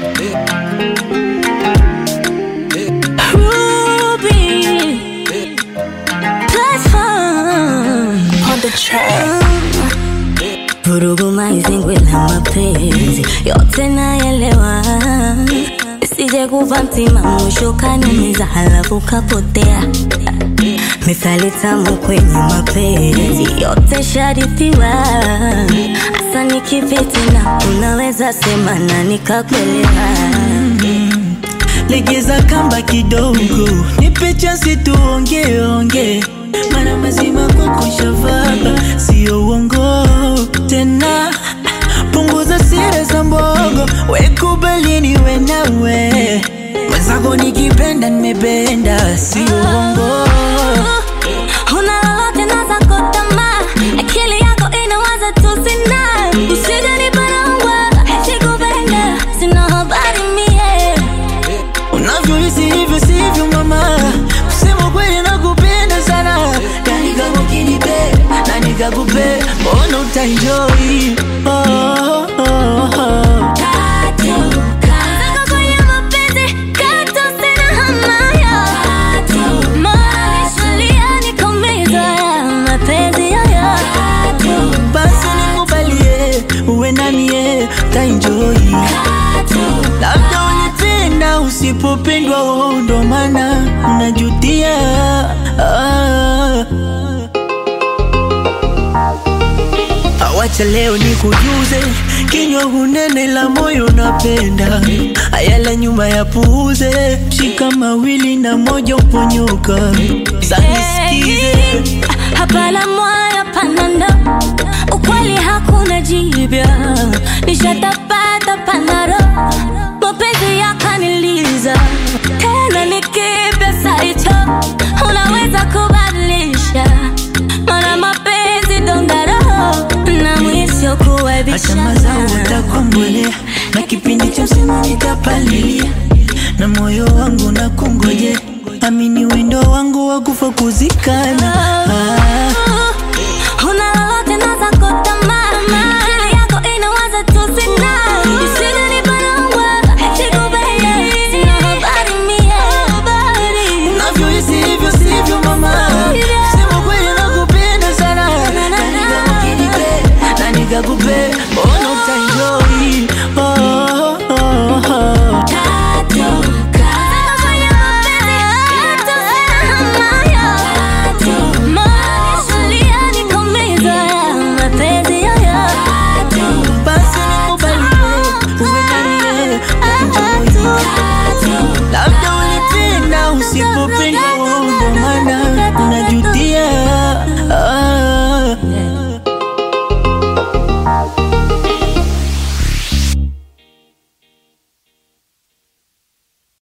Ruby Platform On the track. Vurugu maizingwe la mapenzi yote naelewa, sije kuva mtima mwisho kaniumiza halafu kapotea. Mithali tamu kwenye mapenzi yote sharithiwa, hasa nikipiti na unaweza sema na nikakuelewa. legeza kamba kidogo, nipe chansi tuongeonge, mana mazima kwako shavaba, sio uongo tena. Punguza siri za mbogo, wekubali niwe nawe mwenzako, nikipenda nimependa, sio uongo. Una lolote na zako tamaa, akili yako inawaza tu sina. Usije niparangwa, sikupenda, sina habari mie. Unavyohisi hivyo sivyo mama, kusema kweli nakupenda sana, na nikakukinipe na nikakupe, mbona utaenjoy oh, oh, oh. Katu, katu kwenye mapenzi, katu sina hamaya. Moyo nishalia nikaumizwa ya mapenzi haya. Basi nikubalie uwe nanie utaenjoy, labda ulipenda usipopendwa, oh, ndo maana unajutia ah. Awacha leo nikujuze, kinywa hunene la moyo napenda, ayala nyuma ya puuze, shika mawili na moja uponyoka, sanisikize Hapana moyo panando, ukweli hakuna jipya, nishatapata panaro, mapenzi yakaniliza tena, ni kipya saicho, unaweza kubadilisha, mana mapenzi dondaro na mwisho hata mazao utakombolea, na kipindi cha msimu nitapalilia, na moyo wangu na kungoje, amini wendo wangu wa kufa kuzikana ah.